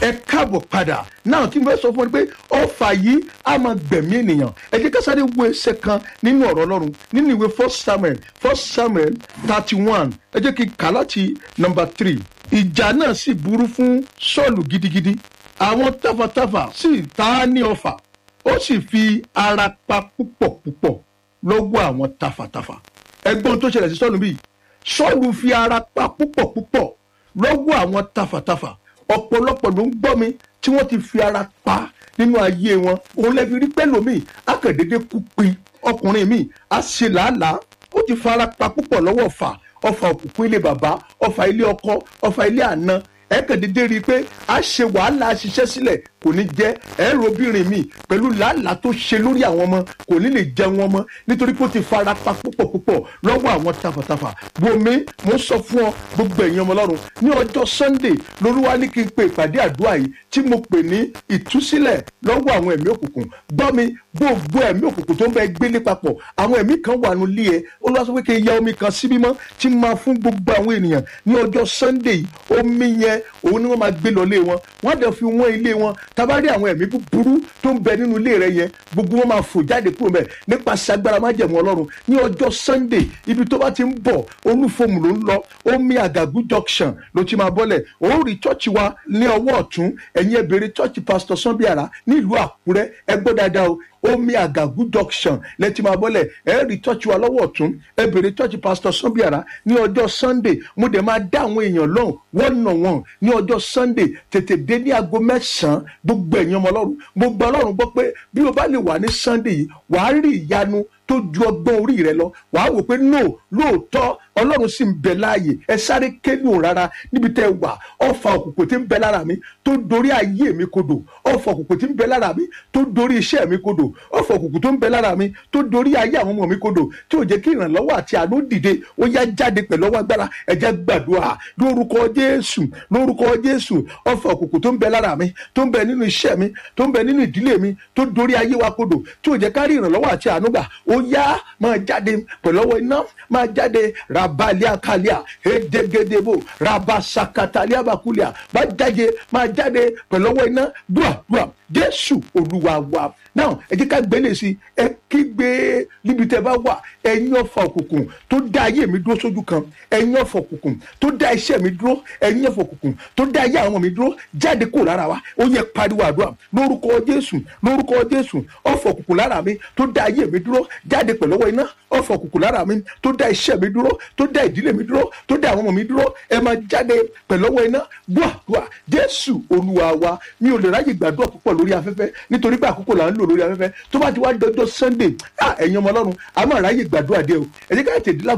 ẹ káàbọ̀ padà náà kí n fẹ́ sọ fún ọ pé ọfà yìí á máa gbẹ̀mí ènìyàn ẹ jẹ́ ká sáré wo ẹsẹ̀ kan nínú ọ̀rọ̀ ọlọ́run nínú ìwé first samuel first samuel thirty one ẹ jẹ́ kí n kà láti number three ìjà náà sì burú fún sọ́ọ̀lù gidigidi àwọn tafàtafà sì ta á ní ọfà ó sì fi ara pa púpọ̀ púpọ̀ lọ́wọ́ àwọn tafàtafà ẹgbọ́n tó ṣẹlẹ̀ sí sọ́ọ̀lù bíi sọ́ọ̀lù fi ara pa púpọ̀ púpọ̀ lọ́wọ́ àwọn tafàtafà ọ̀pọ̀lọpọ̀ ló ń gbọ́ mi tí wọ́n ti fi ara pa nínú ayé wọn òun lẹ́fi rí pẹ́lòmíì akàndédé kú pin ọkùnrin mi á ṣe làálàá ó ti fara pa púpọ̀ lọ́wọ́ ọ̀fà ọ̀fà òkùnkùn ilé bàbá ọ̀fà ilé ọkọ ọ̀fà ilé àna ẹ̀ẹ́kàndédé rí i pé a ṣe wàhálà ṣiṣẹ́ sílẹ̀ kò ní jẹ́ ẹ̀rọ obìnrin mi pẹ̀lú làálàá tó ṣe lórí àwọn ọmọ kò ní lè jẹun ọmọ nítorí pé ó ti fara pa púpọ̀ púpọ̀ lọ́wọ́ àwọn tafàtafà wòmí mo ń sọ fún ọ gbogbo ẹ̀yin ọmọ ọlọ́run ní ọjọ́ sunday lolúwa ní kí n pe ìpàdé àdúrà yìí tí mo pè ní ìtúsílẹ̀ lọ́wọ́ àwọn ẹ̀mí òkùnkùn gbọ́ mi gbogbo ẹ̀mí òkùnkùn tó ń bẹ gbélé papọ̀ àwọn ẹ̀mí kan wà nù lé ẹ olúwa sọ pé kí n ya omi kan sí mímọ́ tí máa fún gbogbo àwọn ènìyàn ní ọjọ́ sunday omi yẹn òun ni wọ́n máa gbé lọ lé wọn wọ́n á dẹ̀ fi wọ́n ilé wọn tabari àwọn ẹ̀mí búburú tó ń bẹ nínú ilé rẹ yẹn gbogbo wọn máa fò jáde kúrò mẹ nípasẹ̀ agbára májẹ̀mú ọlọ́run ní ọjọ́ sunday ibi tó bá ti ń bọ̀ olúfọmù ló ń lọ omi àgàgù junction ló ti máa bọ́lẹ̀ òun rí chọ́ọ̀chì wa ní ọwọ́ ọ̀tún ẹ̀yin ẹ̀bẹ̀rẹ̀ chọ́ọ̀chì pastor sanbiara nílùú àkúrẹ́ ẹ gbọ́ dáadáa o omi àgàgù junction lẹ́tí máa bọ́lẹ̀ ẹ rí chọ́ọ̀chì wa lọ́wọ́ ọ̀tún ẹ bèrè chọ́ọ̀chì pastor sanbiara ní ọjọ́ sunday mo dẹ̀ máa dá àwọn èèyàn lọ́hùn wọ́n nà wọ́n ní ọjọ́ sunday tètè dé ní aago mẹ́sàn-án gbogbo ẹ̀yin ọmọ ọlọ́run gbogbo ọlọ́run gbọ́ pé bí o bá lè wà ní sunday yìí wàá rí ìyanu tó ju ọgbọ́n orí rẹ lọ wàá wò pé no lóòótọ́ ọlọ́run sì ń bẹ láàyè ẹ sáré kélu rárá níbi tẹ́ ẹ wà ọfà òkùnkùn tí ń bẹ lára mi tó dorí ayé mi kodò ọfà òkùnkùn tí ń bẹ lára mi tó dorí iṣẹ́ mi kodò ọfà òkùnkùn tó ń bẹ lára mi tó dorí ayé àwọn ọmọ mi kodò tí ò jẹ́ kí ìrànlọ́wọ́ àti àánú dìde ó yá jáde pẹ̀lú ọwọ́ agbára ẹ jẹ́ gbàdúrà lórúkọ jésù lórúkọ jésù ọfà òkùnkùn tó ń bẹ lára mi tó ń bẹ nínú iṣẹ́ mi tó ń bẹ nínú ìdílé mi tó dorí ayé wa kodò tí ò jẹ́ ká rí ìrànlọ́wọ́ àti àánú gbà ó yá máa jáde pẹ̀lú ọwọ́ iná máa jáde rabalia kalia edegedebo rabasakatalia bakulia máa jáde máa jáde pẹ̀lú ọwọ́ iná dùà dùà jésù olúwa wa náà ẹ jẹ́ ká gbélé sí ẹ kígbe níbi tẹ́ bá wà ẹ̀yin ọ̀fà òkùnkùn tó dá ayé mi dúró sójú kan ẹ̀yin ọ̀fà òkùnkùn tó dá iṣẹ́ mi dúró ẹ̀yin ọ̀fà òkùnkùn tó dá ayé àwọn mi dúró jáde kúrò lára wa ó yẹ pariwo àdúrà lórúkọ jésù lórúkọ jésù ọ̀fà òkùnkùn lára mi tó dá ayé mi dúró jáde pẹ̀lú ọwọ́ iná ọ̀fà òkùnkùn lára mi tó dá iṣẹ́ mi dúró tó dá ìdílé mi dúró tó dá àwọn ọmọ mi dúró ẹ máa jáde pẹ̀lú ọwọ́ iná gbọ́ àdúrà jésù olúwa wa mi ò lè ráyè gbàdúrà púpọ̀ lórí afẹ́fẹ́ nítorí pé àkókò là ń lò lórí afẹ́fẹ́ tó bá ti wá dọjọ́ sunday ẹ̀yin ọmọ ọlọ́run a máa ráyè gbàdúrà dé o ẹ jẹ́ ká tètè